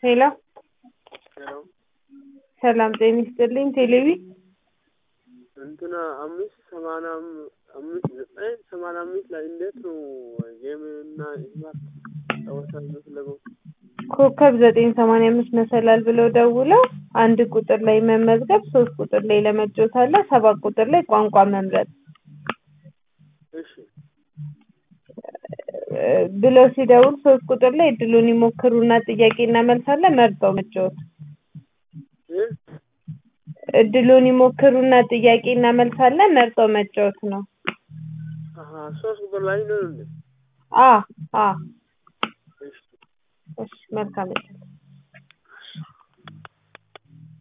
ሄሎ ሄሎ ሰላም ጤና ይስጥልኝ። ቴሌቪ እንትና አምስት ሰማንያ አም- አምስት ዘጠኝ ሰማንያ አምስት ላይ እንዴት ነው ጌም እና ስማርት ጨዋታ የምትለገው? ኮከብ ዘጠኝ ሰማንያ አምስት መሰላል ብለው ደውለው አንድ ቁጥር ላይ መመዝገብ፣ ሶስት ቁጥር ላይ ለመጫወት አለ፣ ሰባት ቁጥር ላይ ቋንቋ መምረጥ እሺ እ ብለው ሲደውል ሶስት ቁጥር ላይ እድሉን ይሞክሩና ጥያቄና መልስ አለ መርጠው መጫወት። እ እድሉን ይሞክሩና ጥያቄና መልስ አለ መርጠው መጫወት ነው። አሀ ሶስት ቁጥር ላይ ነው እንዴ? አ አ እሺ እሺ መልካም እድል